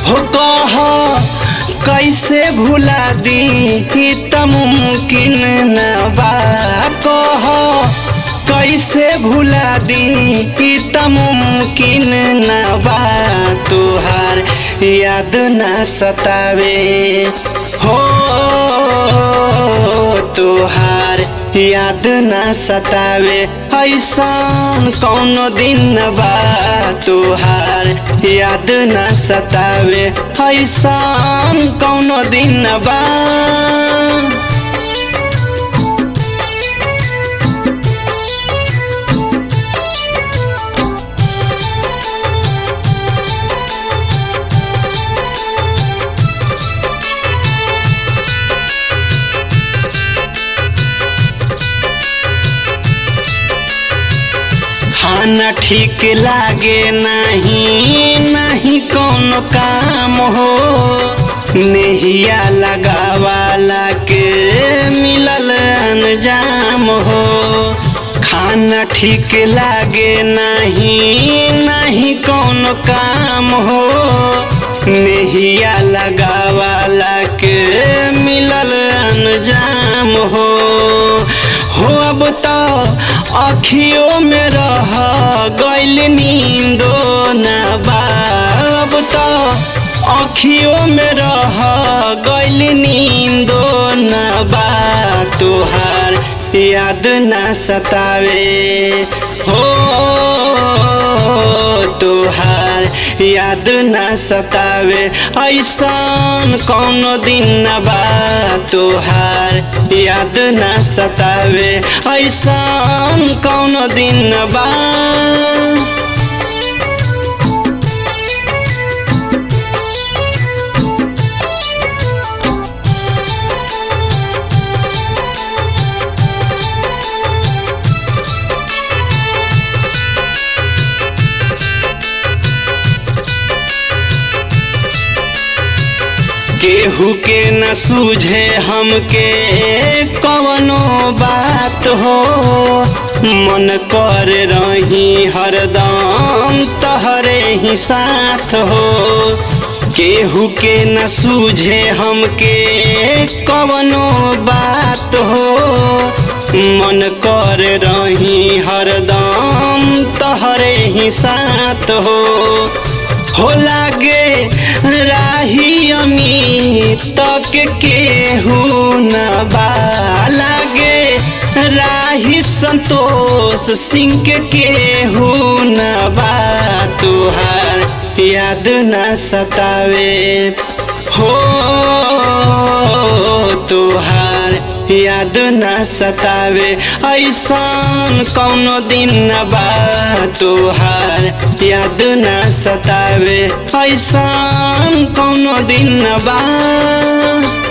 हो कह कैसे भुला दी ई त मुमकिन न बा कह कैसे भुला दी ई त मुमकिन न बा तुहार याद न सतावे हो तुहार याद न सतावे ऐसन कौनो दिन बा तुहार याद न सतावे ऐसन कौनो दिन बा खाना ठीक लागे नहीं नहीं कौनो काम हो नेहिया लगावाला के मिलल अनजाम हो खाना ठीक लागे नहीं नहीं कौनो काम हो नेहिया लगावाला के मिलल अनजाम हो हो अब तो अखियों में रह गैल नींदो न बा अब तो अखियों में रह गैल नींदो न बा तुहार याद न सतावे हो तुहार याद न सतावे ऐसन कौनो दिन न बा तुहार याद न सतावे ऐसन कौनो दिन न बा केहू के न सूझे हमके कवनो बात हो मन कर रही हरदम तहरे ही साथ हो केहू के न सूझे हमके कवनो बात हो मन कर रही हरदम तहरे ही साथ हो हो लागे राही अमित तक केहू न बा लागे राही संतोष सिंह के केहू न बा तुहार याद न सतावे हो तुहार याद न सतावे ऐसन कौनो दिन न बा तुहार याद न सतावे ऐसन कौनो दिन न बा